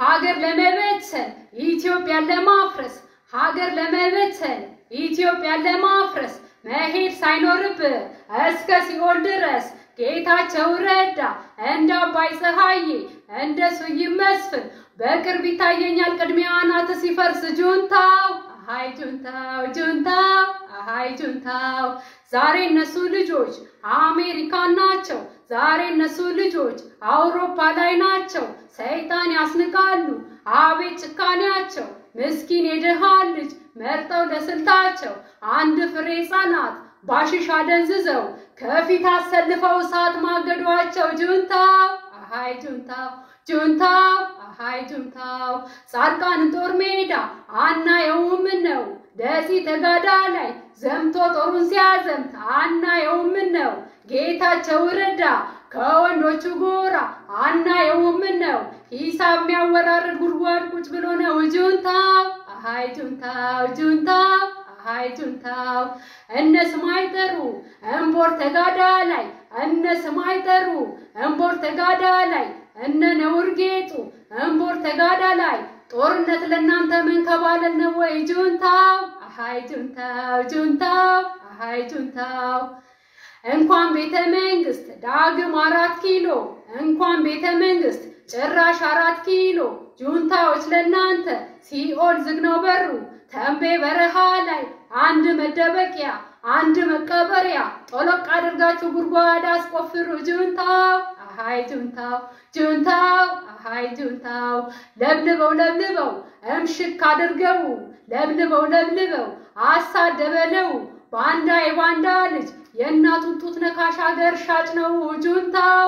ሀገር ለመበተን ኢትዮጵያን ለማፍረስ ሀገር ለመበተን ኢትዮጵያን ለማፍረስ መሄድ ሳይኖርብህ እስከ ሲኦል ድረስ ጌታቸው ረዳ እንደ አባይ ፀሐዬ እንደ ስዩም መስፍን በቅርብ ይታየኛል ቅድሚያ አናት ሲፈርስ ጁንታው አሃይ ጁንታው ጁንታው አሃይ ጁንታው ዛሬ እነሱ ልጆች አሜሪካን ናቸው። ዛሬ እነሱ ልጆች አውሮፓ ላይ ናቸው። ሰይጣን ያስንቃሉ። አቤት ጭካኔያቸው! ምስኪን የድሃ ልጅ መርጠው ለስልታቸው አንድ ፍሬ ሕፃናት ባሽሽ አደንዝዘው ከፊት አሰልፈው እሳት ማገዷቸው ጁንታው አሃይ ጁንታው ጁንታው አሃይ ጁንታው ጻድቃን ጦር ሜዳ አናየውም ነው ደሴ ተጋዳ ላይ ዘምቶ ጦሩን ሲያዘምት አናየውም ነው ጌታቸው ረዳ ከወንዶቹ ጎራ አናየውም ነው ሂሳብ የሚያወራርድ ጉድጓድ ቁጭ ብሎ ነው ጁንታው አሃይ ጁንታው ጁንታው አሃይ ጁንታው እነ ስማይ ጠሩ እምቦር ተጋዳ ላይ እነ ስማይ ጠሩ እምቦር ተጋዳ ላይ እነ ነውር ጌጡ እምቦር ተጋዳ ላይ ጦርነት ለእናንተ መንከባለል ነው ወይ ጁንታው አሃይ ጁንታው ጁንታው አሃይ ጁንታው እንኳን ቤተ መንግስት ዳግም አራት ኪሎ እንኳን ቤተ መንግስት ጭራሽ አራት ኪሎ ጁንታዎች ለእናንተ ሲኦል ዝግ ነው በሩ ተንቤ በረሃ ላይ አንድ መደበቂያ አንድ መቀበሪያ ጦሎቅ አድርጋችሁ ጉድጓድ አስቆፍሩ ጁንታው አሃይ ጁንታው ጁንታው አሃይ ጁንታው ለብልበው ለብልበው እምሽክ አድርገው ለብልበው ለብልበው አሳደበለው ባንዳ የባንዳ ልጅ የእናቱን ጡት ነካሽ አገር ሻጭ ነው ጁንታው